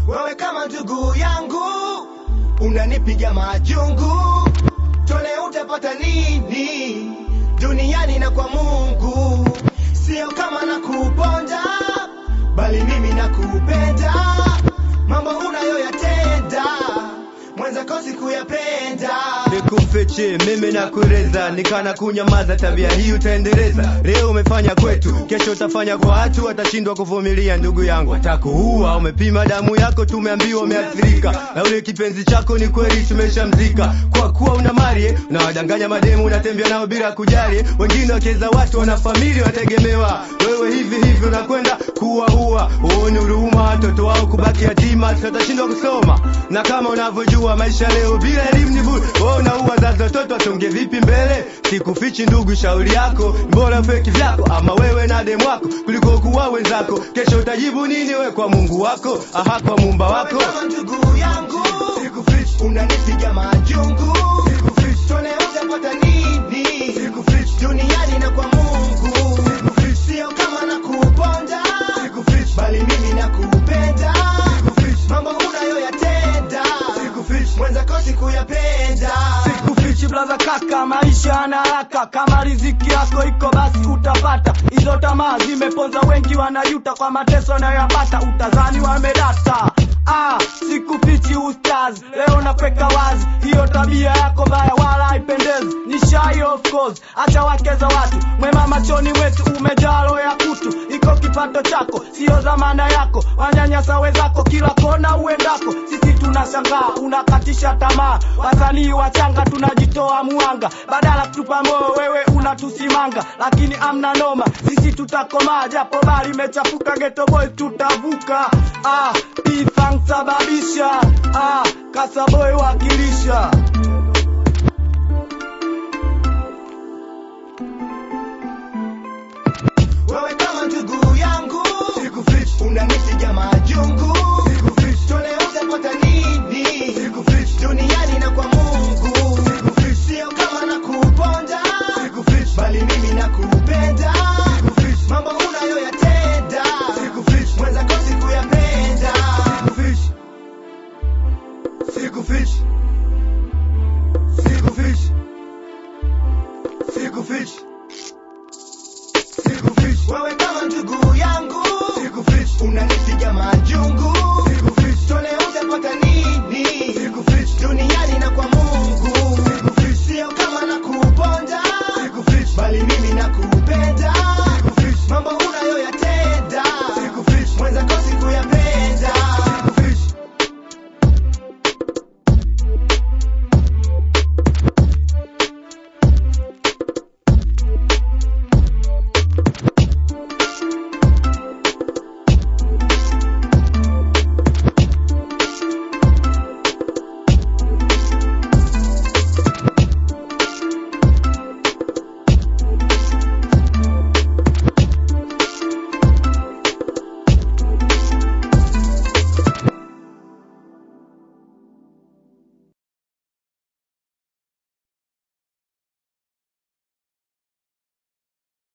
wewe kama ndugu yangu unanipiga majungu tone utapata nini duniani na kwa mungu sio kama nakuponda bali mimi nakupenda mambo unayoyatenda mwenzako sikuyapenda nikufiche mimi nakueleza nikana kunyamaza tabia hii utaendeleza leo umefanya kwetu kesho utafanya kwa watu watashindwa kuvumilia ndugu yangu watakuua umepima damu yako tumeambiwa umeathirika na ule kipenzi chako ni kweli tumeshamzika kwa kuwa una mali eh, unawadanganya mademu unatembea nao bila kujali eh, wengine wakiweza watu wana familia wategemewa wewe hivi hivi unakwenda kuwaua uone huruma watoto wao kubaki yatima tutashindwa kusoma na kama unavyojua maisha leo bila elimu ni bure wewe unaua wazazi watoto watonge vipi mbele sikufichi ndugu shauri yako bora feki vyako ama wewe na demu wako kuliko kuwa wenzako kesho utajibu nini we kwa mungu wako aha kwa mumba wako Wewe kama ndugu yangu unanipiga majungu tone utapata nini duniani na kwa mungu sio kama nakuponda bali mimi nakupenda mambo unayoyatenda mwenzako sikuyapenda sikufichi blaza kaka maisha yana haraka kama riziki yako iko basi utapata hizo tamaa zimeponza wengi wanajuta kwa mateso anayoyapata utazani wamedata Ah, sikufichi ustaz leo napeka wazi hiyo tabia yako mbaya wala haipendezi ni shy of course acha wake za watu mwema machoni mwetu umejaa roho ya kutu iko kipato chako sio dhamana yako wanyanyasa wenzako kila kona uendako sisi tunashangaa unakatisha tamaa wasanii wachanga tunajitoa muanga badala kutupa moyo wewe unatusimanga lakini amna noma sisi tutakomaa japo bali imechafuka geto boy tutavuka ah, P-Funk sababisha ah, kasaboy wakilisha wewe kama ndugu yangu unanipiga majungu tone utapata nini duniani na kwa mungu sio kama nakuponda bali mimi nakupenda mambo unayoyatenda mwenzako sikuyapenda sikufichi sikufichi sikufichi sikufichi wewe kama ndugu yangu unanipiga majungu tone utapata